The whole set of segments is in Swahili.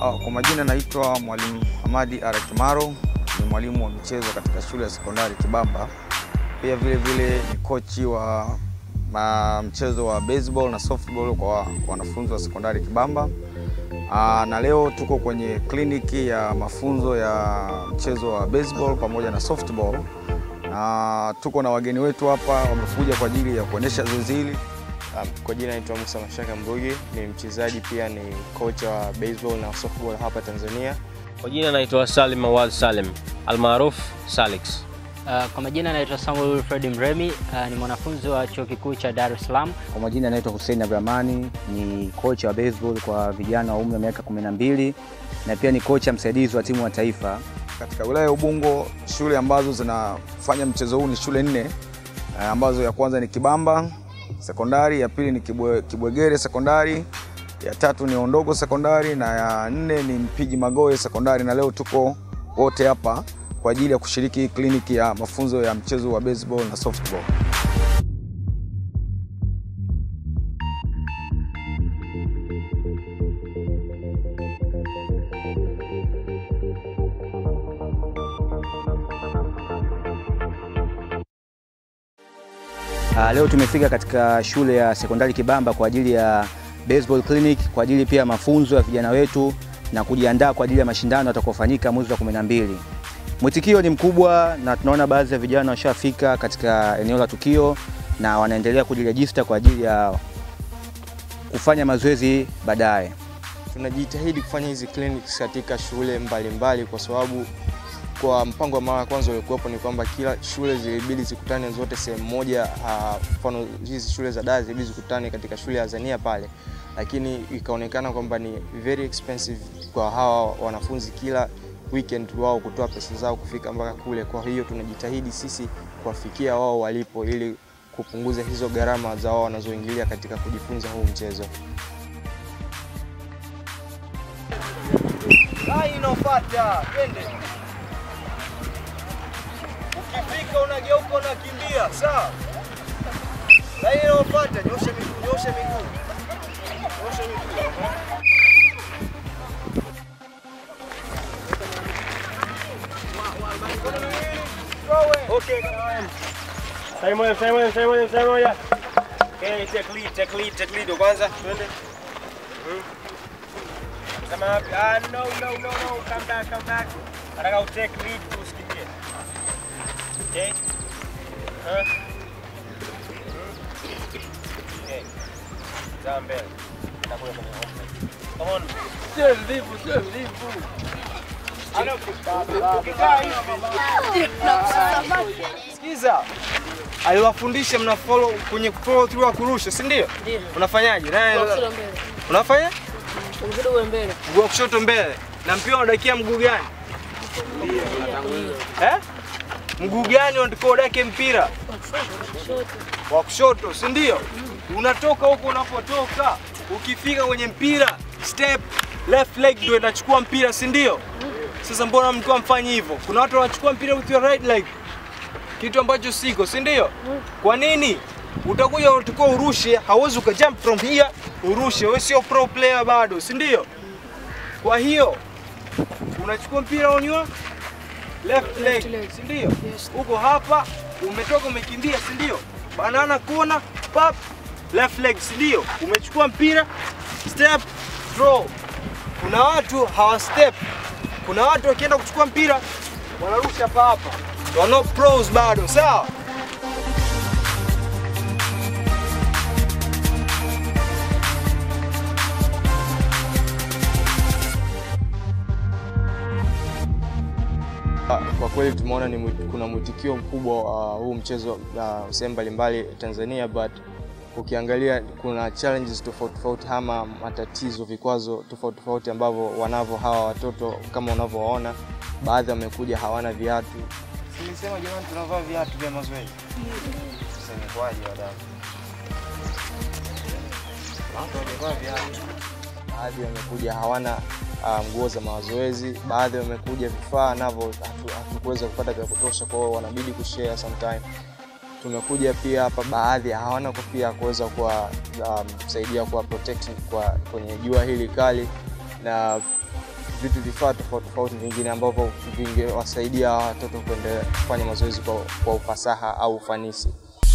Uh, kwa majina naitwa Mwalimu Hamadi Ara Kimaro, ni mwalimu wa michezo katika shule ya sekondari Kibamba. Pia vile vile ni kochi wa ma, mchezo wa baseball na softball kwa kwa wanafunzi wa sekondari Kibamba. Uh, na leo tuko kwenye kliniki ya mafunzo ya mchezo wa baseball pamoja na softball. Na tuko na wageni wetu hapa wamekuja kwa ajili ya kuonyesha zoezi hili. Um, Kwa jina naitwa Musa Mashaka Mbugi, ni mchezaji pia ni kocha wa baseball na softball hapa Tanzania. Kwa jina naitwa Salim Awad Salim almaruf Salix. Uh, kwa majina naitwa Samuel Wilfred Mremi, uh, ni mwanafunzi wa chuo kikuu cha Dar es Salaam. Kwa majina naitwa Hussein Abdurahmani, ni kocha wa baseball kwa vijana wa umri wa miaka 12 na pia ni kocha msaidizi wa timu ya taifa. Katika wilaya ya Ubungo, shule ambazo zinafanya mchezo huu ni shule nne eh, ambazo ya kwanza ni Kibamba sekondari, ya pili ni Kibwe, Kibwegere sekondari, ya tatu ni Ondogo sekondari na ya nne ni Mpiji Magoe sekondari, na leo tuko wote hapa kwa ajili ya kushiriki kliniki ya mafunzo ya mchezo wa baseball na softball. Uh, leo tumefika katika shule ya sekondari Kibamba kwa ajili ya baseball clinic, kwa ajili pia ya mafunzo ya vijana wetu na kujiandaa kwa ajili ya mashindano yatakayofanyika mwezi wa 12. Mwitikio ni mkubwa na tunaona baadhi ya vijana washafika katika eneo la tukio na wanaendelea kujirejista kwa ajili ya kufanya mazoezi baadaye. Tunajitahidi kufanya hizi clinics katika shule mbalimbali mbali kwa sababu kwa mpango wa mara ya kwanza uliokuwepo ni kwamba kila shule zilibidi zikutane zote sehemu moja. ah, Mfano hizi shule za Dar zilibidi zikutane katika shule ya Azania pale, lakini ikaonekana kwamba ni very expensive kwa hawa wanafunzi kila weekend wao kutoa pesa zao kufika mpaka kule. Kwa hiyo tunajitahidi sisi kuwafikia wao walipo ili kupunguza hizo gharama za wao wanazoingilia katika kujifunza huu mchezo. Line inayofuata, twende. Ukifika unageuka unakimbia, sawa? Line inayofuata, nyosha miguu, nyosha miguu. Nyosha miguu. Okay. Sasa moja, sasa moja, sasa moja, sasa moja. Okay, take lead, take lead, take lead. Kwanza, twende. Kama ah, no, no, no, no, come back, come back. Nataka utake lead usikimbie. Okay? Huh? Okay. Zaa mbele. Nitakuja kwenye offside. Come on. Sio mvivu, sio mvivu. Ana ukikaa hivi. Sikiza. Aliwafundisha mna follow kwenye follow through ya kurusha, si ndio? Unafanyaje? Naye unafanya? Mguu wa kushoto mbele. Na mpira unadakia mguu gani? Eh? Mguu gani unatakiwa udake mpira? Wa kushoto, si ndio? Unatoka huko unapotoka, ukifika kwenye mpira, step left leg ndio inachukua mpira, si ndio? Sasa mbona mlikuwa mfanyi hivyo? Kuna watu wanachukua mpira with your right leg, kitu ambacho siko, si ndio? Kwa nini? Utakuja utakuwa urushe, hauwezi ukajump from here urushe. Wewe sio pro player bado, si ndio? Kwa hiyo unachukua mpira on your left leg, si ndio? Uko hapa, umetoka umekimbia, si ndio? Banana kona, pap, left leg, si ndio? Umechukua mpira, step, throw. Kuna watu hawa step. Kuna watu wakienda kuchukua mpira wanarusha hapa hapa. Wana pros bado, sawa? Kwa kweli tumeona ni mwi- kuna mwitikio mkubwa wa huu mchezo uh, sehemu mbalimbali Tanzania, but ukiangalia kuna challenges tofauti tofauti ama matatizo, vikwazo tofauti tofauti ambavyo wanavyo hawa watoto kama unavyowaona, baadhi wamekuja hawana viatu. Nilisema jamani, tunavaa viatu vya mazoezi. Sasa imekuwaje wadau? Watu hawajavaa viatu. Baadhi wamekuja hawana ah, nguo za mazoezi, baadhi wamekuja vifaa navyo hatu- hatukuweza kupata vya kutosha, kwa hiyo wanabidi kushare sometime. Tumekuja pia hapa, baadhi hawana kofia ya kuweza kuwasaidia kuwa protect kwa kwenye jua hili kali, na vitu vifaa tofauti tofauti vingine ambavyo vingewasaidia hawa watoto kuendelea kufanya mazoezi kwa, kwa ufasaha au ufanisi.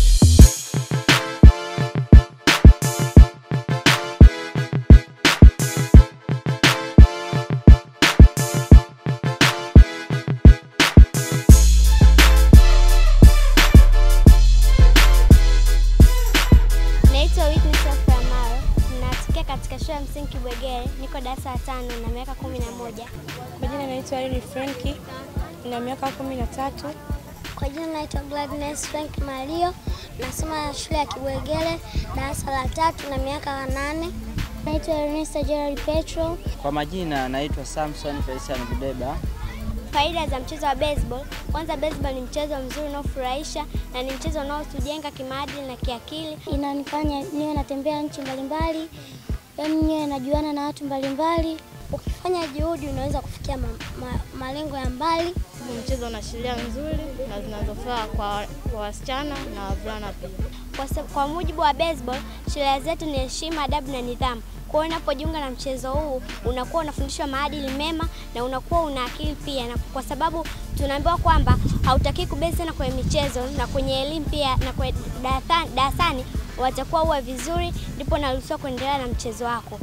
Naitwa Witness Sofia Maro, natokea katika shule ya msingi Kibwegere, niko darasa la tano na miaka kumi na moja. Kwa jina naitwa Irene Frenki, nina miaka kumi na tatu. Kwa jina naitwa Gladness Frank Mario, nasoma shule ya Kibwegere, darasa la tatu na miaka nane. Naitwa Ernesta Gerald Petro. Kwa majina naitwa Samson Felician Budeba. Faida za mchezo wa baseball. Kwanza, baseball ni mchezo mzuri unaofurahisha na ni mchezo unaotujenga kimaadili na kiakili. Inanifanya niwe natembea nchi mbalimbali, yaani niwe najuana na watu mbalimbali. Ukifanya juhudi unaweza kufikia ma, ma, malengo ya mbali. Mchezo una sheria nzuri na zinazofaa kwa kwa wasichana na wavulana pia. Kwa, sa- kwa mujibu wa baseball, sheria zetu ni heshima, adabu na nidhamu. Kwa hiyo unapojiunga na mchezo huu unakuwa unafundishwa maadili mema na unakuwa una akili pia, na kwa sababu tunaambiwa kwamba hautaki kubezi sana kwenye michezo na kwenye elimu pia, na kwenye darasa- darasani watakuwa uwe vizuri, ndipo naruhusiwa kuendelea na mchezo wako.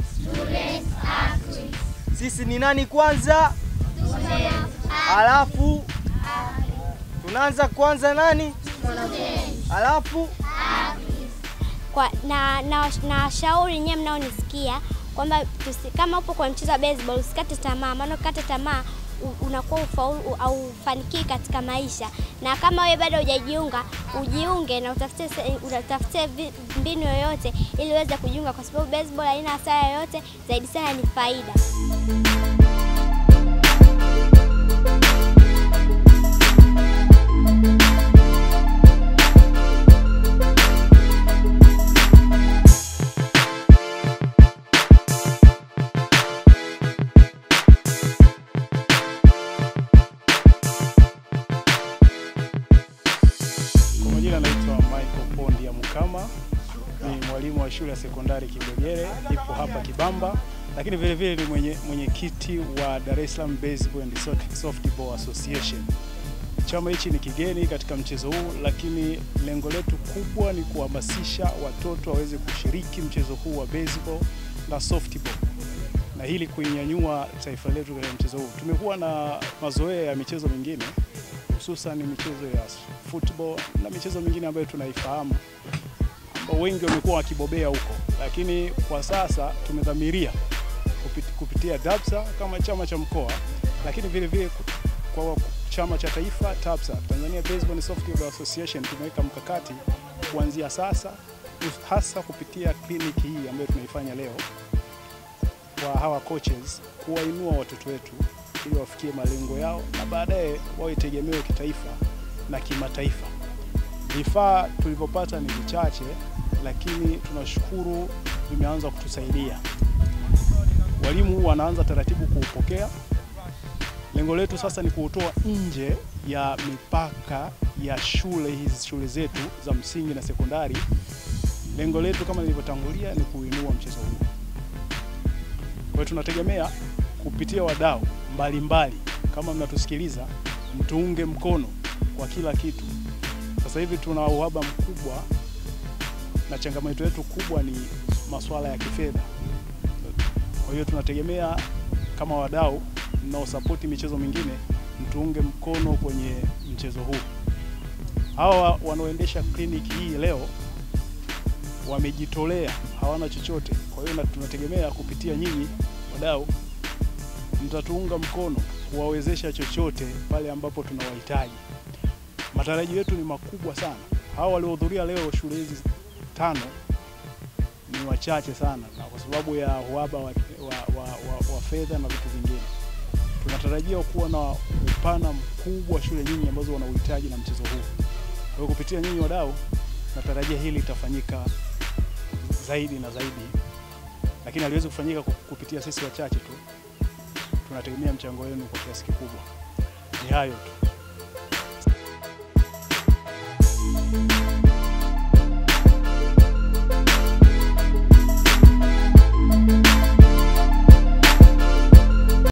Sisi ni nani kwanza? Alafu tunaanza kwanza nani? Alafu kwa, na na na washauri nyewe mnaonisikia kwamba tusi- kama upo kwa mchezo wa baseball usikate tamaa, maana ukikata tamaa u- unakuwa ufaulu au ufanikii katika maisha. Na kama wewe bado hujajiunga, ujiunge na utafute se- utafute vi- mbinu yoyote ili uweze kujiunga, kwa sababu baseball haina hasara yoyote, zaidi sana ni faida. Kwa majina naitwa Michael Pondi ya Mukama, ni mwalimu wa shule ya sekondari Kibwegere, ipo hapa Kibamba, lakini vile vile ni mwenye mwenyekiti wa Dar es Salaam Baseball and Soft- Softball Association. Chama hichi ni kigeni katika mchezo huu, lakini lengo letu kubwa ni kuhamasisha watoto waweze kushiriki mchezo huu wa baseball na softball na hili kuinyanyua taifa letu katika mchezo huu. Tumekuwa na mazoea ya michezo mingine hususan michezo ya football na michezo mingine ambayo tunaifahamu ambao wengi wamekuwa wakibobea huko, lakini kwa sasa tumedhamiria kupit- kupitia DAPSA kama chama cha mkoa, lakini vile vile ku- kwa chama cha taifa TAPSA, Tanzania Baseball and Softball Association, tumeweka mkakati kuanzia sasa, hus- hasa kupitia kliniki hii ambayo tunaifanya leo kwa hawa coaches, kuwainua watoto wetu ili wafikie malengo yao na baadaye wawe tegemeo kitaifa na kimataifa. Vifaa tulivyopata ni vichache, lakini tunashukuru vimeanza kutusaidia. Walimu wanaanza taratibu kuupokea. Lengo letu sasa ni kuutoa nje ya mipaka ya shule hizi shule zetu za msingi na sekondari. Lengo letu kama nilivyotangulia ni kuinua mchezo huu. Kwa hiyo tunategemea kupitia wadau mbalimbali, kama mnatusikiliza, mtuunge mkono kwa kila kitu. Sasa hivi tuna uhaba mkubwa na changamoto yetu kubwa ni masuala ya kifedha. Kwa hiyo tunategemea kama wadau mnaosapoti michezo mingine, mtuunge mkono kwenye mchezo huu. Hawa wanaoendesha kliniki hii leo wamejitolea, hawana chochote. Kwa hiyo na tunategemea kupitia nyinyi wadau mtatuunga mkono kuwawezesha chochote pale ambapo tunawahitaji. Matarajio yetu ni makubwa sana. Hawa waliohudhuria leo shule hizi tano ni wachache sana, na kwa sababu ya uhaba wa, wa, wa, wa, wa fedha na vitu vingine, tunatarajia kuwa na upana mkubwa wa shule nyingi ambazo wana uhitaji na mchezo huu. Kwa hiyo kupitia nyinyi wadau, natarajia hili litafanyika zaidi na zaidi, lakini haliwezi kufanyika ku- kupitia sisi wachache tu. Tunategemea mchango wenu kwa kiasi kikubwa. Ni hayo tu.